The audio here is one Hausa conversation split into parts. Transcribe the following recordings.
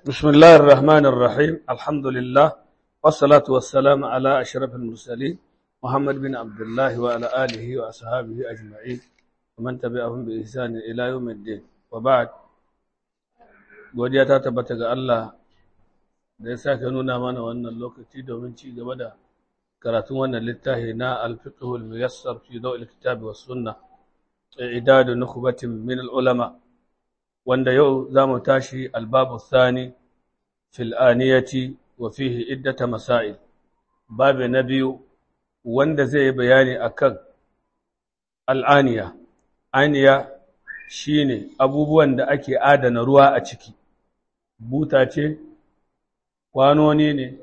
بسم الله الرحمن الرحيم الحمد لله والصلاة والسلام على أشرف المرسلين محمد بن عبد الله وعلى آله وأصحابه أجمعين ومن تبعهم بإحسان إلى يوم الدين وبعد godiya ta tabbata ga Allah da ya sake nuna mana wannan lokaci domin ci gaba da karatun wannan littafi na al-fiqhul muyassar fi dawil kitab was sunnah i'dad nukhbatin min al-ulama wanda yau zamu tashi al-babu thani fil aniyati wa fihi iddata masail babu na biyu wanda zai bayani akan al-aniya aniya shine abubuwan da ake adana ruwa a ciki buta ce kwanoni ne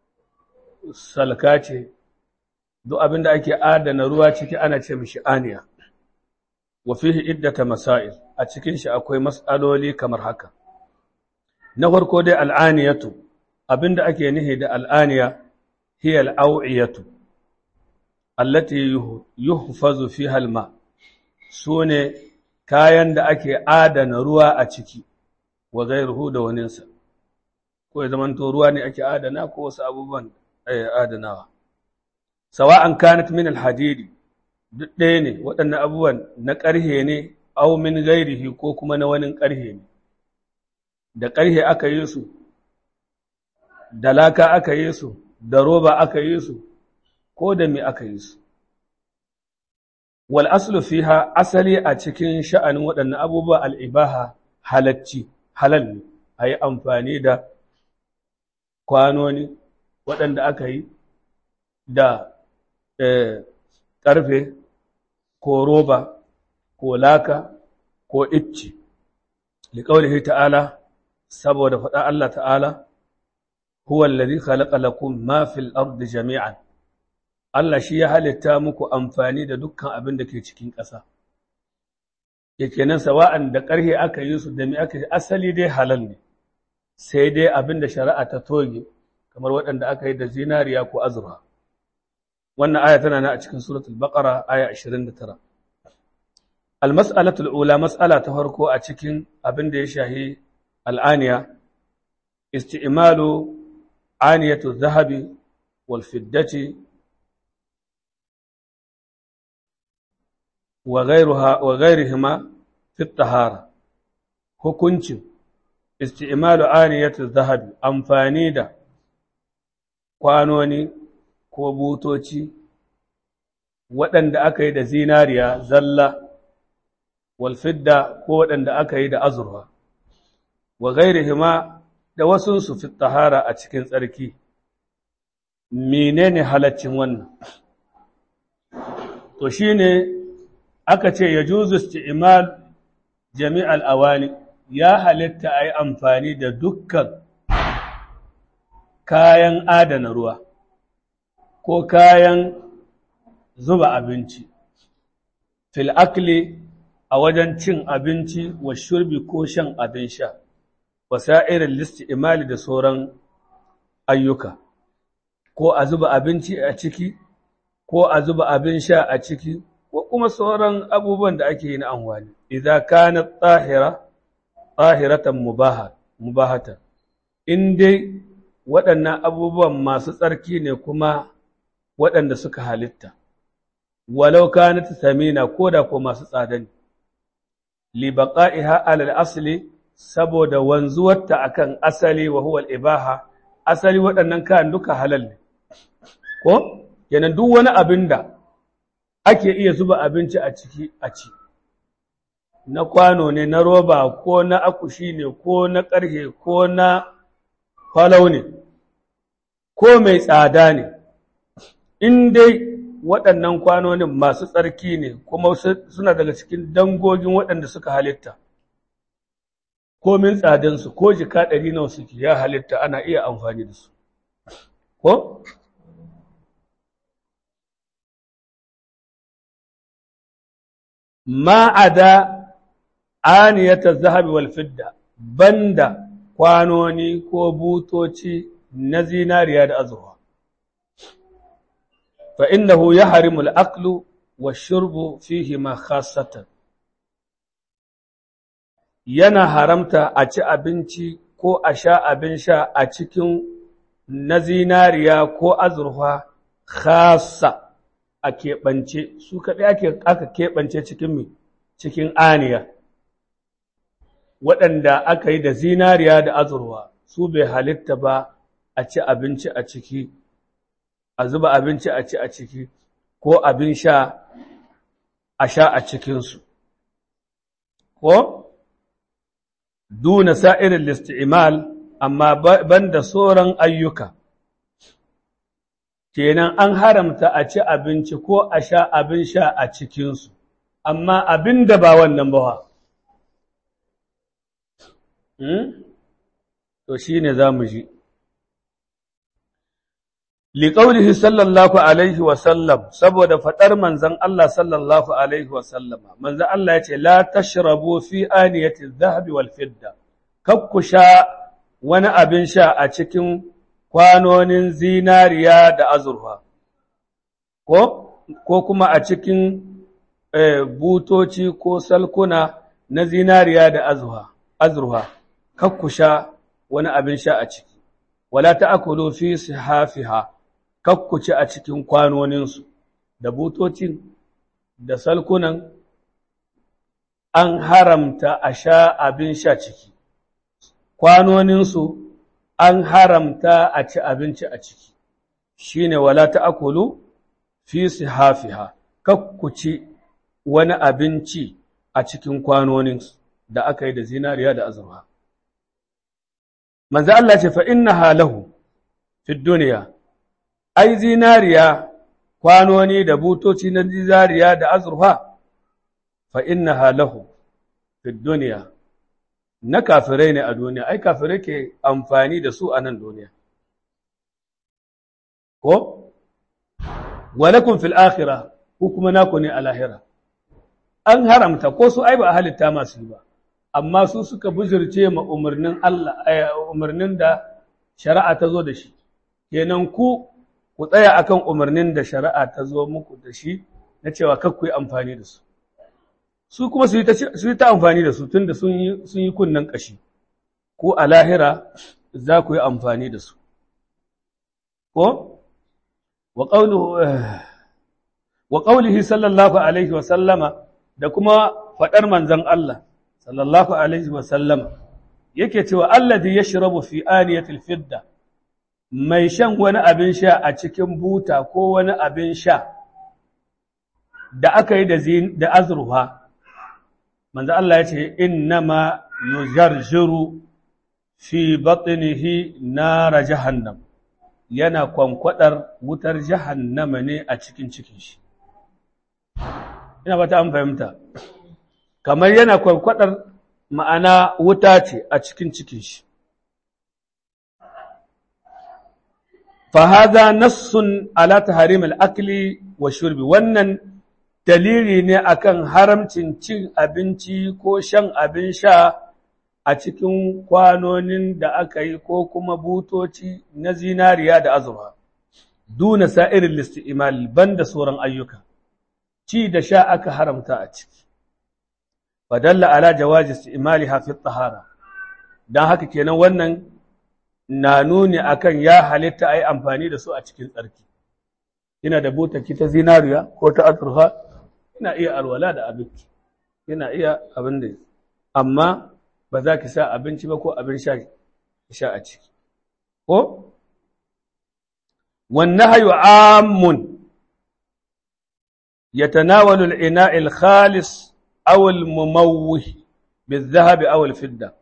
salka ce duk abin da ake adana ruwa ciki ana ce mishi aniya wa fihi iddata masail a cikin shi akwai mas'aloli kamar haka na farko dai al'aniyatu abinda ake nihi da al'aniya hiya al'awiyatu allati yuhfazu fiha al-ma sune kayan da ake adana ruwa a ciki wa ghayruhu da waninsa ko ya zamanto ruwa ne ake adana ko wasu abubuwan adanawa sawa'an kanat min al-hadidi duk ɗaya ne waɗannan abubuwan na ƙarhe ne au min gairihi ko kuma na wani ƙarhe ne da ƙarhe aka yi su da laka aka yi su da roba aka yi su ko da me aka yi su wal aslu fiha asali a cikin sha'anin waɗannan abubuwa al'ibaha halacci halal ne a yi amfani da kwanoni waɗanda aka yi da ƙarfe ko roba ko laka ko icci liƙaulihi ta'ala saboda faɗa Allah ta'ala huwa allazi khalaqa lakum ma fil ardi jami'an Allah shi ya halitta muku amfani da dukkan abin da ke cikin ƙasa yake nan sawa'an da ƙarhe aka yi su da mi aka yi asali dai halal ne sai dai abin da shari'a ta toge kamar waɗanda aka yi da zinariya ko azurfa wannan aya tana na a cikin suratul baqara aya 29 al-mas'alatul ula mas'ala ta farko a cikin abin da ya shahi al'aniya isti'malu aniyatu dhahabi wal fiddati wa ghayruha wa ghayrihima fi tahara hukuncin isti'malu aniyatu dhahabi amfani da kwanoni ko butoci waɗanda aka yi da zinariya zalla walfidda ko waɗanda aka yi da azurfa wa gairihima da wasunsu fi tahara a cikin tsarki menene halaccin wannan to shine aka ce ya juzu isti'mal jami'al awani ya halitta a yi amfani da dukkan kayan adana ruwa ko kayan zuba abinci fil akli a wajen cin abinci wa shurbi ko shan abin sha wasa'irin listi imali da sauran ayyuka ko a zuba abinci a ciki ko a zuba abin sha a ciki ko kuma sauran abubuwan da ake yi na amfani idan kana tsahira tsahiratan mubahatan in dai waɗannan abubuwan masu tsarki ne kuma waɗanda suka halitta, walau kanat samina ko da ko masu tsada ne, libaƙa'iha alal asali saboda wanzuwarta akan asali wa huwal ibaha, asali waɗannan kayan duka halal ne, ko? Yanan duk wani abin da ake iya zuba abinci a ciki a ci, na kwano ne, na roba ko na akushi ne, ko na ƙarhe ko na falau ne, ko mai tsada ne. in dai waɗannan kwanonin masu tsarki ne kuma suna daga cikin dangogin waɗanda suka halitta komin tsadansu ko jika ɗari nawa suke ya halitta ana iya amfani da su ko? ma'ada aniyata zahabi wal fidda banda kwanoni ko butoci na zinariya da azurwa فإنه يحرم الأكل والشرب فيهما خاصة yana haramta a ci abinci ko a sha abin sha a cikin na zinariya ko azurfa khasa a keɓance su kaɗai aka keɓance cikin mi cikin aniya waɗanda aka yi da zinariya da azurfa su bai halitta ba a ci abinci a ciki a zuba abinci a ci a ciki ko abin sha a sha a cikinsu ko duna sa'irin listi'imal amma banda sauran ayyuka kenan an haramta a ci abinci ko a sha abin sha a cikinsu amma abin da ba wannan ba to shi ne za mu ji liƙaunihi sallallahu alaihi wasallam saboda faɗar manzan Allah sallallahu alaihi wasallama manzan Allah ya ce la tashrabu fi aniyati zahabi wal fidda kakku sha wani abin sha a cikin kwanonin zinariya da azurfa ko ko kuma a cikin butoci ko salkuna na zinariya da azurfa kakku sha wani abin sha a ciki wala ta'kulu fi sihafiha kakku ci a cikin kwanoninsu da butocin da salkunan an haramta a sha abin sha ciki kwanoninsu an haramta a ci abinci a ciki shine wala ta'kulu fi sihafiha kakku ci wani abinci a cikin kwanoninsu da aka yi da zinariya da azurfa manzo Allah ce fa innaha lahu fi dunya ai zinariya kwanoni da butoci na zinariya da azurfa fa innaha lahu fi dunya na kafirai ne a duniya ai kafirai ke amfani da su a nan duniya ko walakum fil akhirah ku kuma naku ne a lahira an haramta ko su ai ba a halitta masu ba amma su suka bujirce ma umarnin Allah umarnin da shari'a ta zo da shi kenan ku ku tsaya akan umarnin da shari'a ta zo muku da shi na cewa kar ku yi amfani da su su kuma su yi ta su yi ta amfani da su tunda sun yi sun yi kunnan kashi ko a lahira za ku yi amfani da su ko wa qawluhu wa qawlihi sallallahu alaihi wa sallama da kuma fadar manzon Allah sallallahu alaihi wasallama yake cewa alladhi yashrabu fi aniyatil fidda mai shan wani abin sha a cikin buta ko wani abin sha da aka yi da da azruha manzo Allah ya ce innama yujarjiru fi batnihi nar jahannam yana kwankwadar wutar jahannama ne a cikin cikin shi ina ba ta an fahimta kamar yana kwankwadar ma'ana wuta ce a cikin cikin shi. Fahaza nassun ala taharim al'akli wa shurbi wannan dalili ne akan haramcin cin abinci ko shan abin sha a cikin kwanonin da aka yi ko kuma butoci na zinariya da azurfa. Duna sa'irin listi imal banda sauran ayyuka, ci da sha aka haramta a ciki. fadalla ala jawazi istimaliha fi tahara dan haka kenan wannan na nuni akan ya halitta ai amfani da su a cikin tsarki ina da butaki ta zinariya ko ta azurfa ina iya alwala da abinci ina iya abin da amma ba za ki sa abinci ba ko abin sha sha a ciki ko والنهي عام يتناول الإناء الخالص أو المموه بالذهب أو الفضة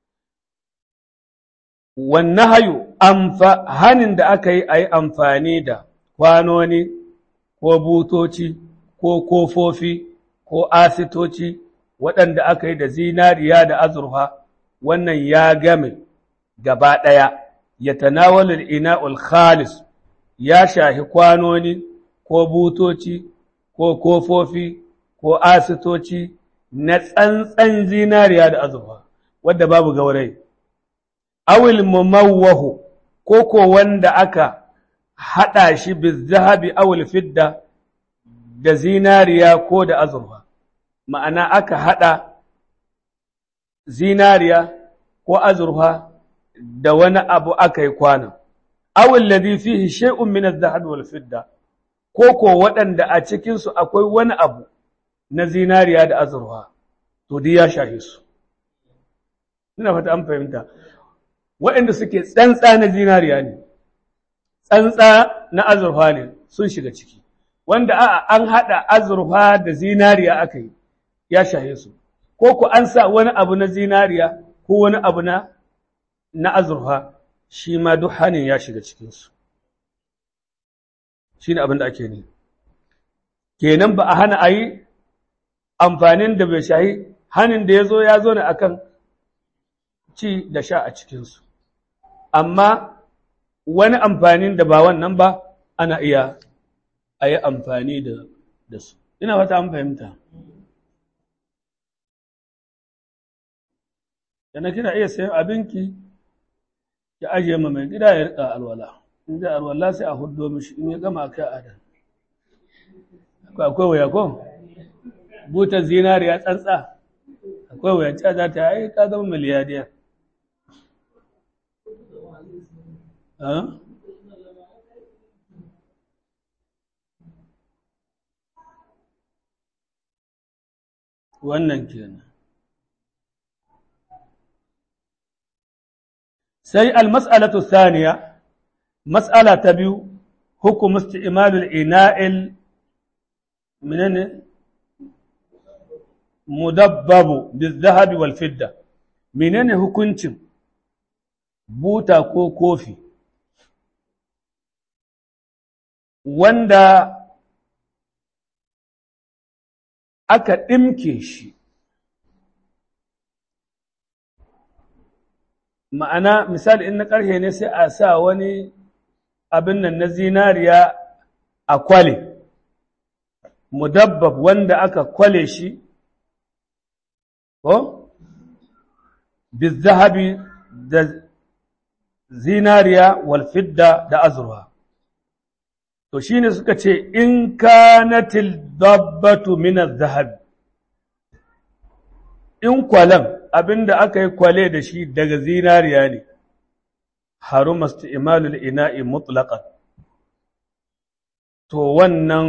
والنهي أنفا هنن da aka yi a yi amfani da kwanoni ko butoci ko kofofi ko asitoci waɗanda aka yi da zinariya da azurfa wannan ya game gaba ɗaya ya tanawalul ina'ul khalis ya shahi kwanoni ko butoci ko kofofi ko asitoci na tsantsan zinariya da azurfa wadda babu gaurai awil mumawwahu ko ko wanda aka haɗa shi bizahabi awil fidda da zinariya ko da azurfa ma'ana aka haɗa zinariya ko azurfa da wani abu aka yi kwanan awul ladhi fihi shay'un min adh-dhahab wal fidda ko ko waɗanda a cikin su akwai wani abu na zinariya da azurfa to dai ya shahe su ina fata an fahimta waɗanda suke tsantsa na zinariya ne tsantsa na azurfa ne sun shiga ciki wanda a'a an haɗa azurfa da zinariya aka yi ya shahe su ko ku an sa wani abu na zinariya ko wani abu na na azurfa shi ma duk hanin ya shiga cikinsu shi ne abin da ake ne kenan ba a hana a yi amfanin da bai shahi hanin da ya zo ya zo ne akan ci da sha a cikinsu amma wani amfanin da ba wannan ba ana iya a yi amfani da su ina fata an fahimta yana kina iya sayan abinki ya ajiye ma mai gida ya rika alwala in zai alwala sai a huddo mishi in ya gama kai a dan akwai waya ko butar zinariya tsantsa akwai waya ta za ta yi ka zama miliyadiyar wannan kenan sai almas'alatu thaniya mas'ala ta biyu hukum isti'malul ina'il menene mudabbabu bizahabi wal fidda menene hukuncin buta ko kofi wanda aka ɗimke shi ma'ana misali in na ƙarshe ne sai a sa wani abin nan na zinariya a kwale mudabbab wanda aka kwale shi ko bizahabi da zinariya walfidda da azurwa to shine suka ce in kanatil dabbatu min zahabi in kwalan abinda aka yi kwale da shi daga zinariya ne haruma isti'malul ina'i mutlaqan to wannan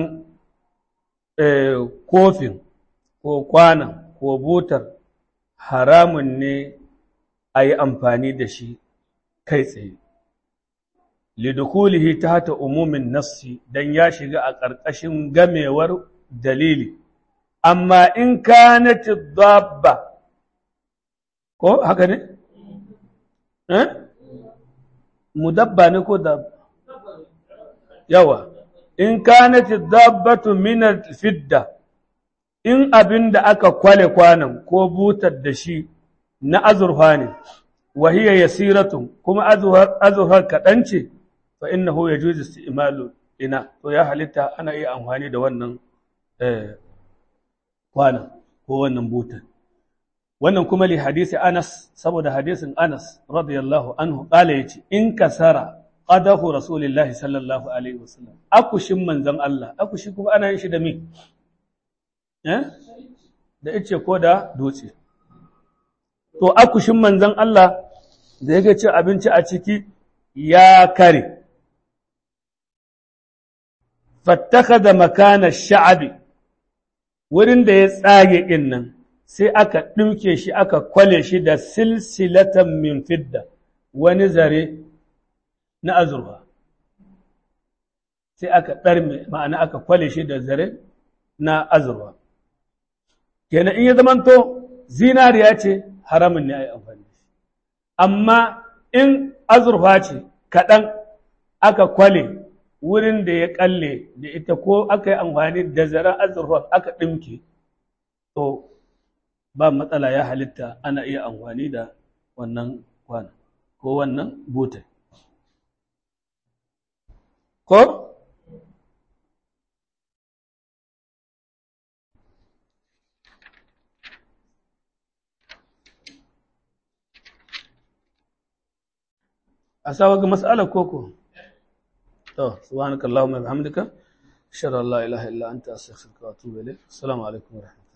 kofin ko kwanan ko butar haramun ne a yi amfani da shi kai tsaye lidukulihi ta hata umumin nassi don ya shiga a ƙarƙashin gamewar dalili amma in kanati dabba ko haka ne? eh? mudabba ne ko dabba yawa in kanati dabbatu minar fidda in abin da aka kwale kwanan ko butar da shi na azurfa ne wahiyar yasiratun kuma azurfar kaɗan ce fa innahu yajuzu isti'malu ina to ya halitta ana iya amfani da wannan kwana ko wannan butan wannan kuma li hadisi Anas saboda hadisin Anas radiyallahu anhu kala yace in kasara qadahu rasulillahi sallallahu alaihi wasallam akushin manzon Allah akushi kuma ana yin shi da me eh da ice ko da dutse to akushin manzon Allah da yake cin abinci a ciki ya kare fattaka makana sha'abi wurin da ya tsage ɗin nan sai aka ɗauke shi aka kwale shi da silsilatan min fidda wani zare na azurfa sai aka ɗarme ma'ana aka kwale shi da zare na azurfa kenan in ya zamanto zinariya ce haramun ne a yi amfani da shi amma in azurfa ce kaɗan aka kwale wurin da ya kalle da ita ko aka yi amfani da zaren azurfa aka ɗimke to ba matsala ya halitta ana iya amfani da wannan kwana ko wannan butai ko a sa ga mas'alar koko to subhanakallahumma wa bihamdika ashhadu an la ilaha illa anta astaghfiruka wa atubu ilayk assalamu alaikum wa rahmatullahi